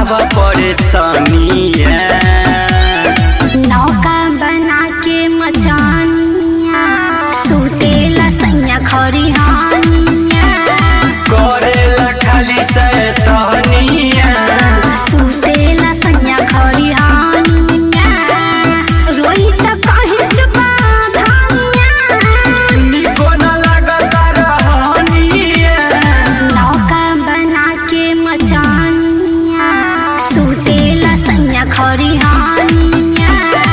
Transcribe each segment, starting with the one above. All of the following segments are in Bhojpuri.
बताब परेशानिया नौका बना के मचानिया सुतेला सैया खरिहानिया करेला खाली सैतनिया सुतेला सैया खरिहानिया रोई त कहे चुपा धानिया निको न लगता रहनिया नौका बना के मचानिया सुतेला सैया खरिहानिया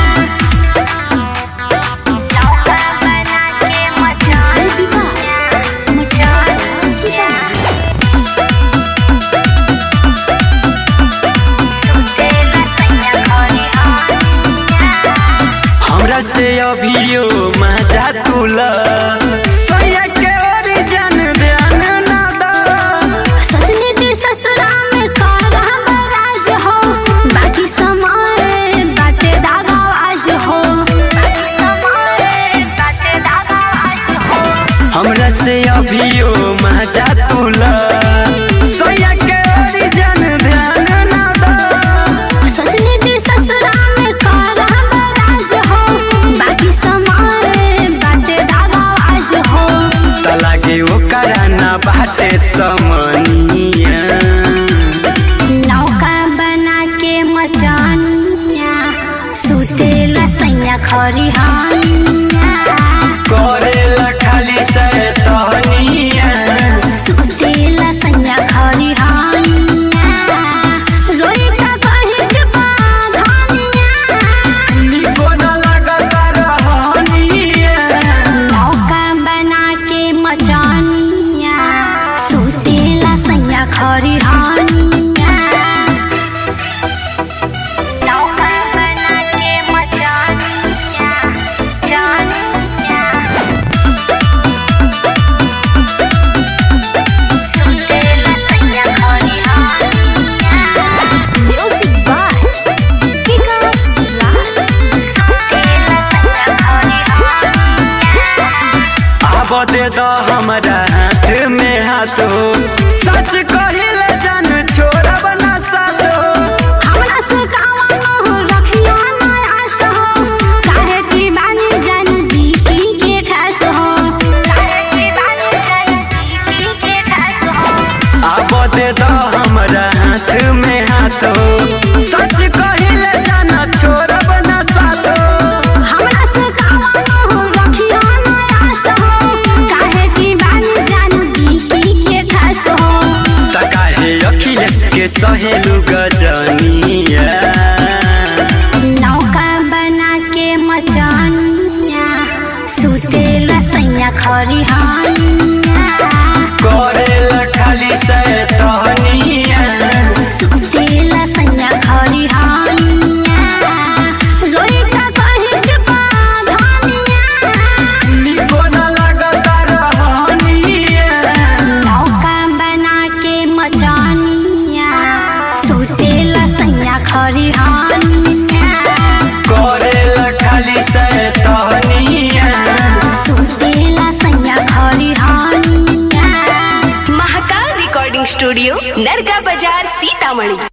नौका बना के मचानिया मचानिया सुतेला सैया खरिहानिया हमरा से अभियो मजा तुला सैया के ओरिजन ध्यान न दा सजने के ससुरा में कारा बराज हो बाकी समय बाटे दागा आज हो बाकी समय बाटे दागा आज हो हमरा से अभियो मजा तुला सैया के ओरिजन ध्यान न दा सजने के ससुरा में कारा बराज हो बाकी समय बाटे दागा आज हो त लागे ओकरा न बाटे समनिया नौका बना के मचानिया सुतेला सैया खरिहानिया करेला खाली सैतनिया सुतेला सैया खरिहानिया रोई त कहे चुपा धानिया निको न लगता रहनिया नौका बना के मचानिया सुतेला सैया खरिहानिया नौका बना के मचानिया जानिया सुतेला सैया खरिहानिया म्यूजिक बाय विकास राज सुतेला सैया खरिहानिया आब दे द हमरा हाथ में हाथ हो सच कहिले जान छोड़ब न साथ हो हमरा से कावा न हो रखिया न आस हो काहे की बानी जन बीकी के खास हो काहे की बानी जन बीकी के खास हो आब दे द हमरा हाथ में हाथ हो सच कहिले जान छोड़ब न साथ हो हमरा से कावा न हो रखिया न आस हो काहे की बानी जन बीकी के खास हो त काहे अखिलेश के सहेलु गजनिया नौका बना के मचानिया सुतेला सैया खरिहानिया करेला खाली सैतनिया सुतेला सैया खरिहानिया रोई त कहे चुपा धानिया निको न लगता रहनिया नौका बना के मचानिया सुतेला सैया खरिहानिया करेला खाली सैतनिया सुतेला सैया खरिहानिया महाकाल रिकॉर्डिंग स्टूडियो नरगा बाजार सीतामढ़ी